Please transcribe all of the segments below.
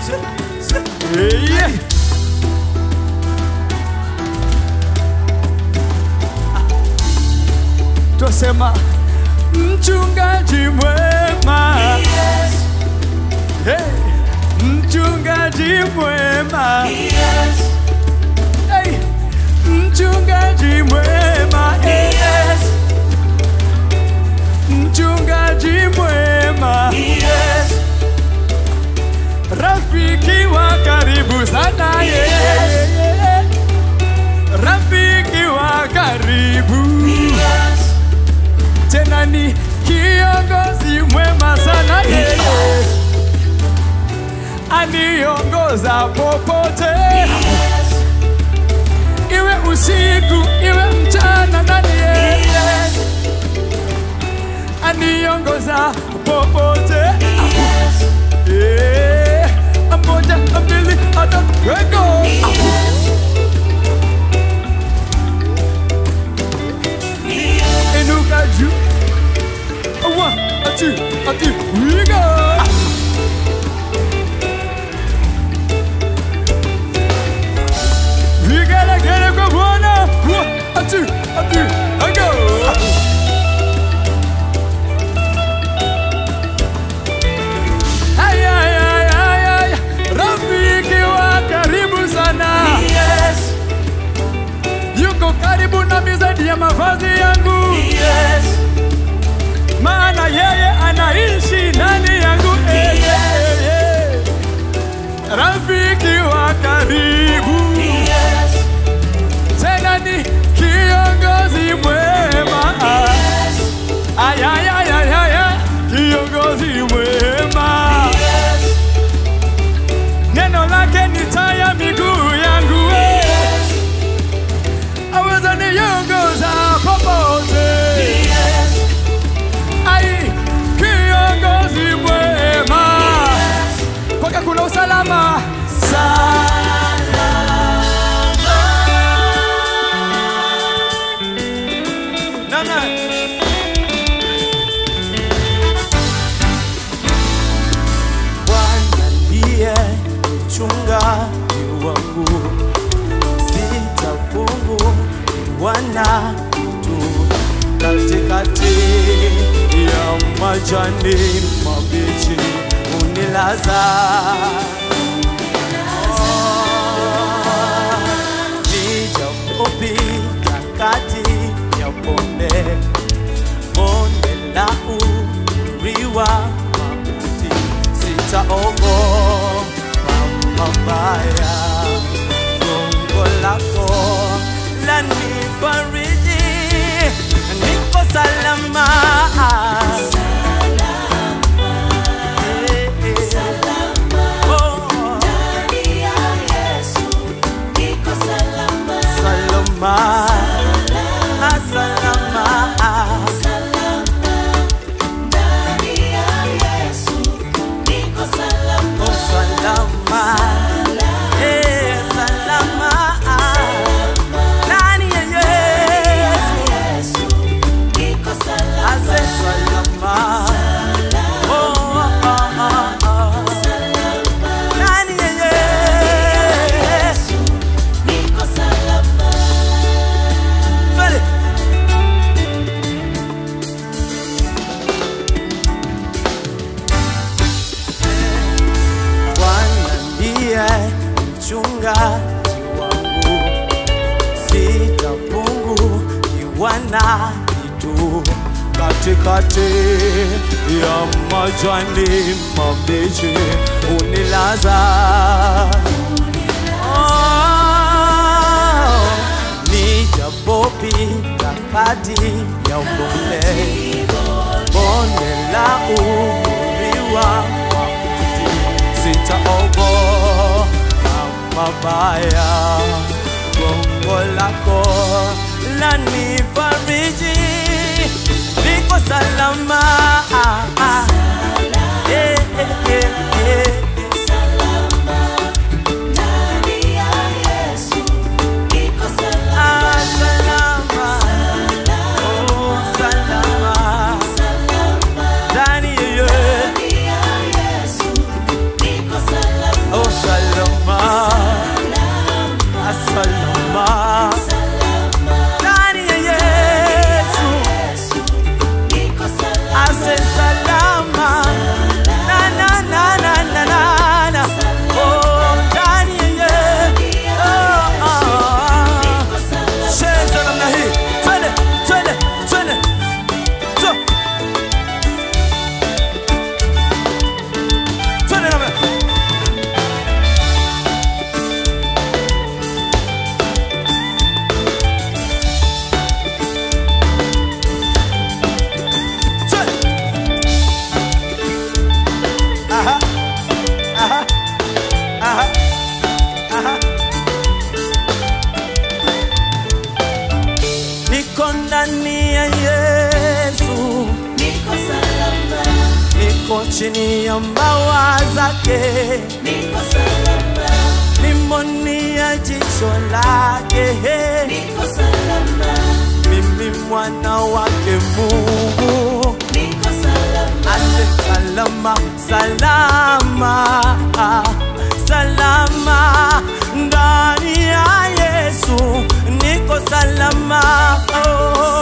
Yeah. Twasema mchungaji mwema hey. Mchungaji mwema hey. Mchungaji mwema hey. Mchungaji mwema Rafiki wa karibu sana yeah. Rafiki wa karibu tena ni kiongozi mwema sana yeye, aniongoza popote, iwe usiku iwe mchana, nani yeye aniongoza popote. Eh, moja mbili tatu, wego inuka juu One, a two, a three, we go. We gotta get it, go one, one, a two, a three, a go. Ay, ay, ay, ay, ay. Rafiki wa karibu sana yuko karibu nami zaidi ya mavazi yangu maana yeye anaishi ndani yangu eh, eh, eh. rafiki wa karibu tena ni kiongozi mwema ayayayayaya kiongozi mwema neno lake ni taa ya miguu yangu eh. aweza niongoza popote ai kiongozi mwema kwake kuna usalama Namna. Bwana ndiye mchungaji wangu, sitapungukiwa na kitu. Katikati ya majani mabichi unilaza nijapopita kati ya bonde bonde la uriwa mauti, sitaogopa mabaya. Gongo lako lanifariji, niko salama. Eh, eh. Oh, salama. Ah, salama. Oh, salama. Eh, salama. Ndani ya Yesu. Ase salama. Oh, oh, oh, oh. Ndani ya Yesu. Twende. Bwana ndiye mchungaji wangu, sitapungukiwa na kitu. Katikati ya majani mabichi unilaza, Oh, nijapopita kati ya bonde bonde la uriwa mauti, sitaogopa mabaya. Gongo lako lanifariji, niko salama. Eh, eh, eh, eh. Ah, salama. Oh, salama. Ndani ya Yesu. Oh, ndani ya Yesu, niko salama, niko chini ya mbawa zake, niko salama, nimoni ya jicho lake, niko salama, mimi mwana wake Mungu, niko salama, ase salama, salama, salama ndani ya Yesu, niko salama, oh,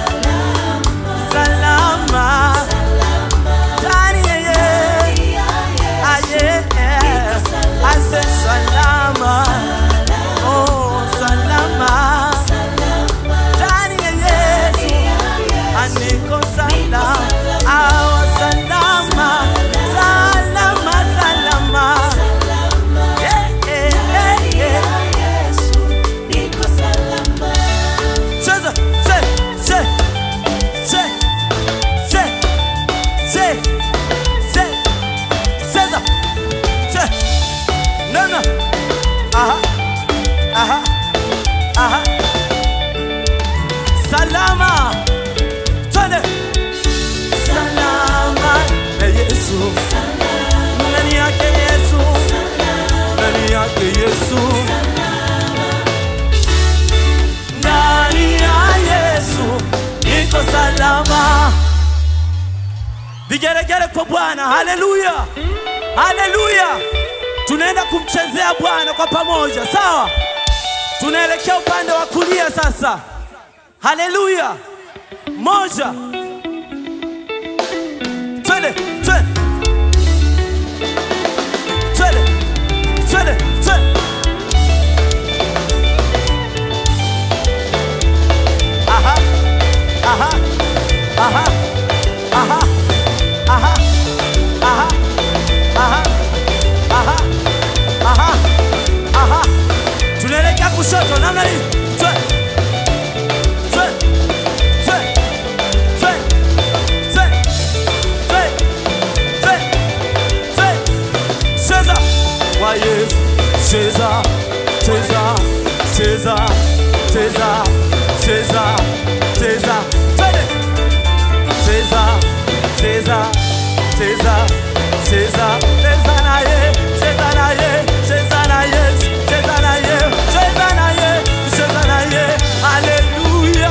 salama ndani ya Yesu. Aye, ase salama, oh salama, ndani ya Yesu, aniko salama, awa salama, salama, salama, yeah, yeah, yeah, yeah. niko salama, Cheza, che, che, che, che, che, che, cheza, che. No, no. Aha, aha, aha. Salama, twende. Salama na Yesu, ndani yake Yesu, ndani yake Yesu. ndani ya Yesu niko salama. Vigeregere kwa Bwana, haleluya, haleluya. Tunaenda kumchezea Bwana kwa pamoja, sawa? Tunaelekea upande wa kulia sasa, haleluya. Moja, twende, twende, twende, twende, twende. Aha, aha, aha, aha, aha, aha, aha, aha, aha, aha. Tunaelekea kushoto namna hii. Twe, twe, twe, twe, twe, twe, twe, twe. Cheza kwa Yesu, cheza, cheza, cheza, cheza, cheza, cheza, twende. Cheza, cheza, cheza, cheza, cheza naye, cheza naye, cheza naye, cheza naye, cheza naye, cheza naye, haleluya.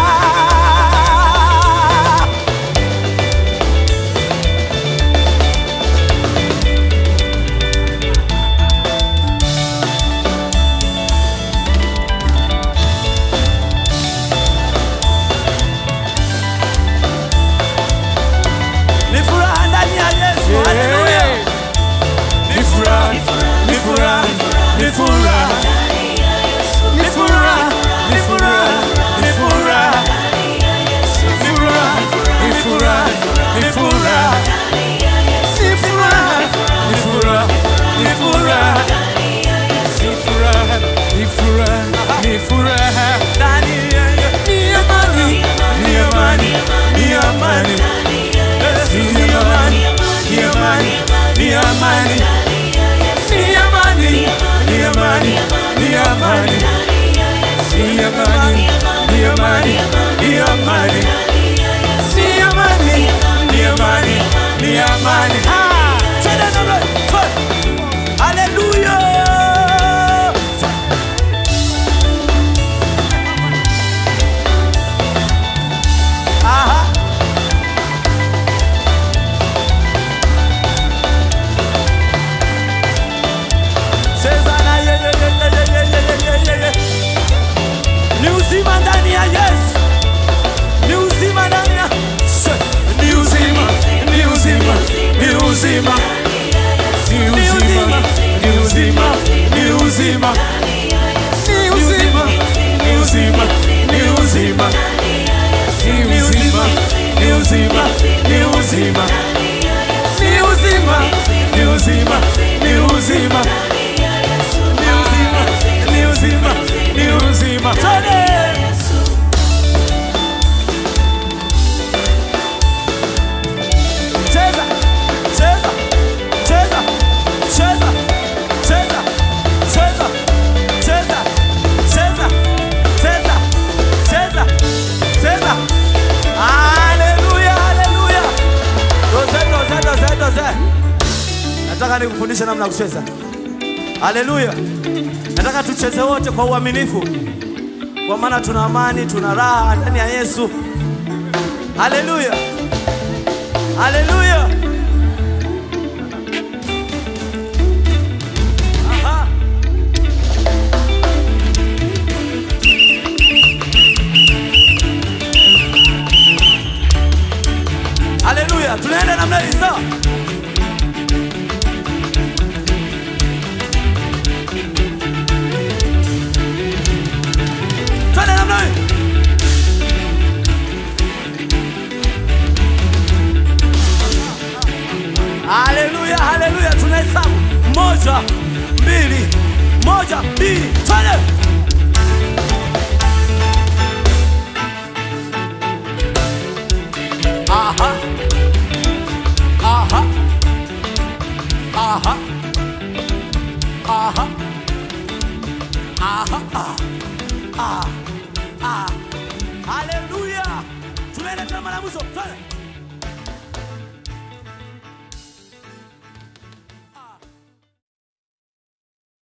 Ni furaha ndani ya Yesu, haleluya. Ni furaha, ni furaha, ni furaha, ni furaha, ni furaha, ni furaha, ni furaha, ni furaha, ni furaha, ni furaha, ni furaha, ni furaha, ni furaha, ni furaha, ni furaha. Ndani ya Yesu. Ni amani, ni amani, ni amani, ni amani, ni amani, ni amani, ni amani, ni amani, ni amani, ni amani, ni amani, ni amani, ni amani, ni amani, ni amani. Ah, twende namna hii, twende. Haleluya. Aha. Cheza na ye, ye, ye, ye, ye, ye, ye, ye, ye, ye. Ni uzima ndani ya Yesu, ni uzima ndani ya Ni uzima, ni uzima, ni uzima, ni uzima, ni uzima, ni uzima, ni uzima, ni uzima, ni uzima, ni uzima, ni uzima, ni uzima, ni uzima, ni uzima, ni uzima, ni uzima, ni uzima. Twende. Cheza, cheza, Nataka nikufundishe namna ya kucheza. Haleluya! Nataka tucheze wote kwa uaminifu, kwa maana tuna amani, tuna raha ndani ya Yesu. Haleluya, haleluya. Aha. Haleluya, tunaenda namna hii sawa? Twende namna hii. Haleluya, haleluya, tunahesabu moja, mbili, moja, mbili, twende. Aha. Aha. Aha. Aha. Aha. Ah. Ah. Ah. Haleluya. Tunaenda tena mara ya mwisho. Twende.